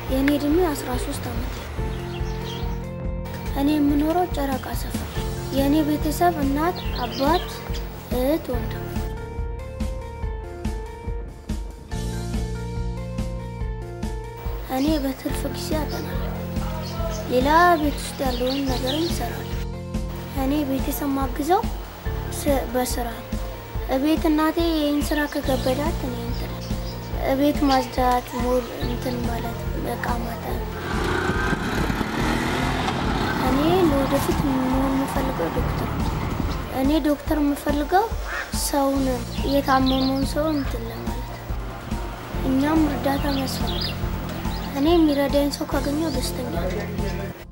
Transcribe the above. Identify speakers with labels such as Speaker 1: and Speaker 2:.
Speaker 1: የእኔ እድሜ 13 ዓመት። እኔ የምኖረው ጨረቃ ሰፈር። የእኔ ቤተሰብ እናት፣ አባት፣ እህት፣ ወንድም። እኔ በትርፍ ጊዜ አጠናለሁ። ሌላ ቤት ውስጥ ያለውን ነገርም ይሰራል። እኔ ቤተሰብ ማግዘው በስራ ነው። እቤት እናቴ ይህን ስራ ከከበዳት እኔ እንትን እቤት ማጽዳት፣ ሞል እንትን ማለት እቃ ማጠብ። እኔ ለወደፊት መሆን የምፈልገው ዶክተር ነው። እኔ ዶክተር የምፈልገው ሰውን የታመመውን ሰው እንትን ለማለት እኛም እርዳታ ያስፈልጋል። እኔ የሚረዳኝ ሰው ካገኘው ደስተኛ ነው።